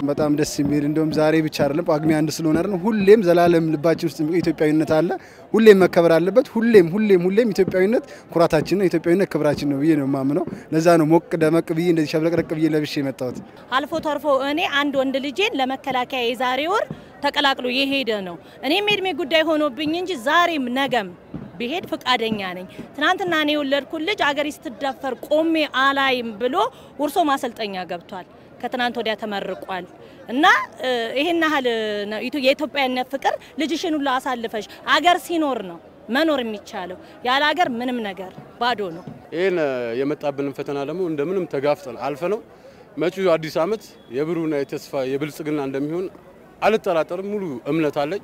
በጣም ደስ የሚል እንደውም ዛሬ ብቻ አይደለም ጳጉሜ አንድ ስለሆነ አይደለም ሁሌም ዘላለም ልባችን ውስጥ ኢትዮጵያዊነት አለ። ሁሌም መከበር አለበት። ሁሌም ሁሌም ሁሌም ኢትዮጵያዊነት ኩራታችን ነው። ኢትዮጵያዊነት ክብራችን ነው ብዬ ነው የማምነው። ለዛ ነው ሞቅ ደመቅ ብዬ እንደዚህ ሸብረቅረቅ ብዬ ለብሼ የመጣሁት። አልፎ ተርፎ እኔ አንድ ወንድ ልጄን ለመከላከያ የዛሬ ወር ተቀላቅሎ የሄደ ነው። እኔም የእድሜ ጉዳይ ሆኖብኝ እንጂ ዛሬም ነገም ብሄድ ፈቃደኛ ነኝ። ትናንትና እኔ የወለድኩት ልጅ አገሬ ስትደፈር ቆሜ አላይም ብሎ ውርሶ ማሰልጠኛ ገብቷል። ከትናንት ወዲያ ተመርቋል። እና ይሄን ያህል ነው የኢትዮጵያዊነት ፍቅር ልጅሽን ሁሉ አሳልፈሽ አገር ሲኖር ነው መኖር የሚቻለው። ያለ አገር ምንም ነገር ባዶ ነው። ይህን የመጣብንን ፈተና ደግሞ እንደምንም ተጋፍጠን አልፈ ነው መጪው አዲስ ዓመት የብሩህና የተስፋ የብልጽግና እንደሚሆን አልጠራጠርም። ሙሉ እምነት አለኝ።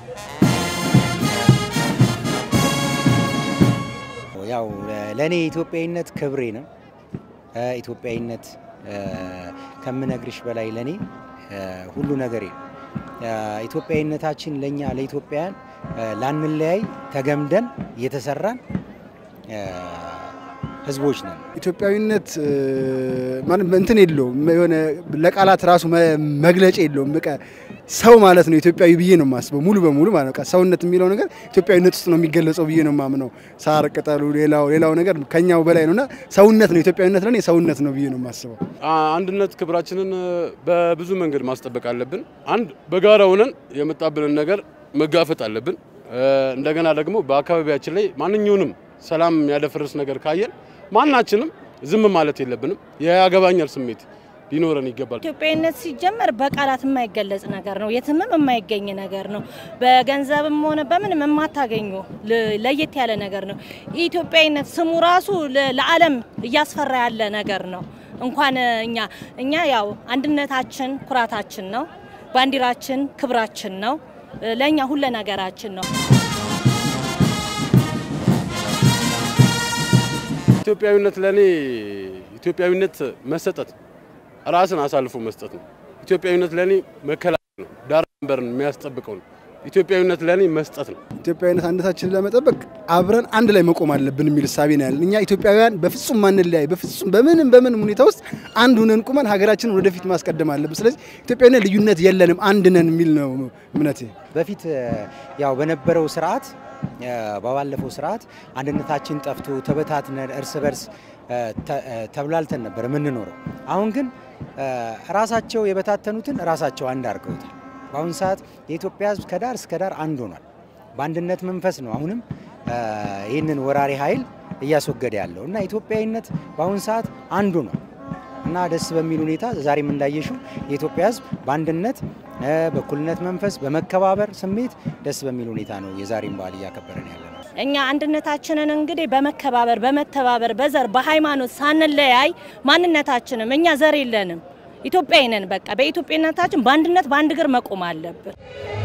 ያው ለእኔ ኢትዮጵያዊነት ክብሬ ነው። ኢትዮጵያዊነት ከምነግርሽ በላይ ለእኔ ሁሉ ነገሬ ነው። ኢትዮጵያዊነታችን ለእኛ ለኢትዮጵያውያን ላንለያይ ተገምደን እየተሰራን ህዝቦች ነን። ኢትዮጵያዊነት እንትን የለውም የሆነ ለቃላት ራሱ መግለጫ የለውም። በቃ ሰው ማለት ነው ኢትዮጵያዊ ብዬ ነው የማስበው ሙሉ በሙሉ ማለት ነው። ሰውነት የሚለው ነገር ኢትዮጵያዊነት ውስጥ ነው የሚገለጸው ብዬ ነው የማምነው። ሳር ቅጠሉ፣ ሌላው ሌላው ነገር ከኛው በላይ ነውና ሰውነት ነው ኢትዮጵያዊነት ለኔ ሰውነት ነው ብዬ ነው የማስበው። አንድነት ክብራችንን በብዙ መንገድ ማስጠበቅ አለብን። አንድ በጋራ ሆነን የመጣብንን ነገር መጋፈጥ አለብን። እንደገና ደግሞ በአካባቢያችን ላይ ማንኛውንም ሰላም ያደፈርስ ነገር ካየን ማናችንም ዝም ማለት የለብንም። የያገባኛል ስሜት ሊኖረን ይገባል። ኢትዮጵያዊነት ሲጀመር በቃላት የማይገለጽ ነገር ነው። የትምም የማይገኝ ነገር ነው። በገንዘብም ሆነ በምንም የማታገኙ ለየት ያለ ነገር ነው። ኢትዮጵያዊነት ስሙ ራሱ ለዓለም እያስፈራ ያለ ነገር ነው። እንኳን እኛ እኛ ያው አንድነታችን ኩራታችን ነው። ባንዲራችን ክብራችን ነው። ለእኛ ሁለ ነገራችን ነው። ኢትዮጵያዊነት ለኔ ኢትዮጵያዊነት መሰጠት ራስን አሳልፎ መስጠት ነው። ኢትዮጵያዊነት ለኔ መከላከል ነው። ዳር ድንበርን የሚያስጠብቀው ነው። ኢትዮጵያዊነት ለኔ መስጠት ነው። ኢትዮጵያዊነት አንድነታችንን ለመጠበቅ አብረን አንድ ላይ መቆም አለብን የሚል እሳቤ ነው ያለን። እኛ ኢትዮጵያውያን በፍጹም ማንለያይ፣ በፍጹም በምንም በምንም ሁኔታ ውስጥ አንድ ሁነን ቁመን ሀገራችንን ወደፊት ማስቀደም አለብን። ስለዚህ ኢትዮጵያዊነት ልዩነት የለንም፣ አንድ ነን የሚል ነው እምነቴ። በፊት ያው በነበረው ስርዓት በባለፈው ስርዓት አንድነታችን ጠፍቶ ተበታትነን እርስ በርስ ተብላልተን ነበር የምንኖረው። አሁን ግን ራሳቸው የበታተኑትን ራሳቸው አንድ አድርገውታል። በአሁኑ ሰዓት የኢትዮጵያ ሕዝብ ከዳር እስከ ዳር አንድ ሆኗል። በአንድነት መንፈስ ነው አሁንም ይህንን ወራሪ ኃይል እያስወገደ ያለው እና ኢትዮጵያዊነት በአሁኑ ሰዓት አንዱ ነው እና ደስ በሚል ሁኔታ ዛሬም እንዳየሽው የኢትዮጵያ ሕዝብ በአንድነት በእኩልነት መንፈስ በመከባበር ስሜት ደስ በሚል ሁኔታ ነው የዛሬን በዓል እያከበረን ያለ ነው። እኛ አንድነታችንን እንግዲህ በመከባበር በመተባበር በዘር በሃይማኖት ሳንለያይ ማንነታችንም እኛ ዘር የለንም ኢትዮጵያዊ ነን። በቃ በኢትዮጵያነታችን በአንድነት በአንድ እግር መቆም አለብን።